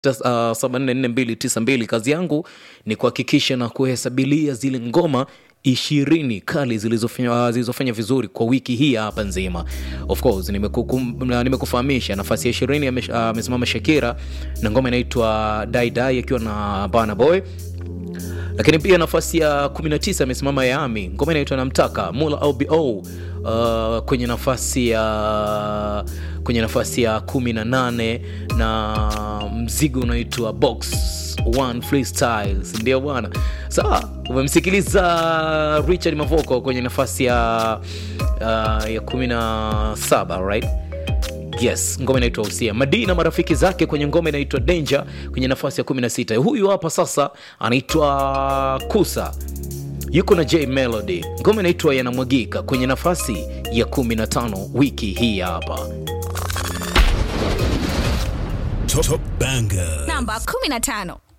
7444292 kazi yangu ni kuhakikisha na kuhesabilia zile ngoma ishirini kali zilizofanya zilizofanya vizuri kwa wiki hii hapa nzima of course nimekukum- na nimekufahamisha nafasi ya ishirini ame- amesimama shakira na ngoma inaitwa daidai akiwa na bana boy lakini pia nafasi ya 19 amesimama yami ngoma inaitwa namtaka mula obo uh, kwenye nafasi ya kwenye nafasi ya 18 na mzigo unaitwa box one freestyles ndio bwana sawa umemsikiliza richard mavoko kwenye nafasi ya uh, ya 17 right yes ngoma inaitwa usia madii na marafiki zake kwenye ngoma inaitwa danger kwenye nafasi ya 16 huyu hapa sasa anaitwa kusa yuko na j melody ngoma inaitwa yanamwagika kwenye nafasi ya 15 wiki hii hapa Top, top banger. namba 15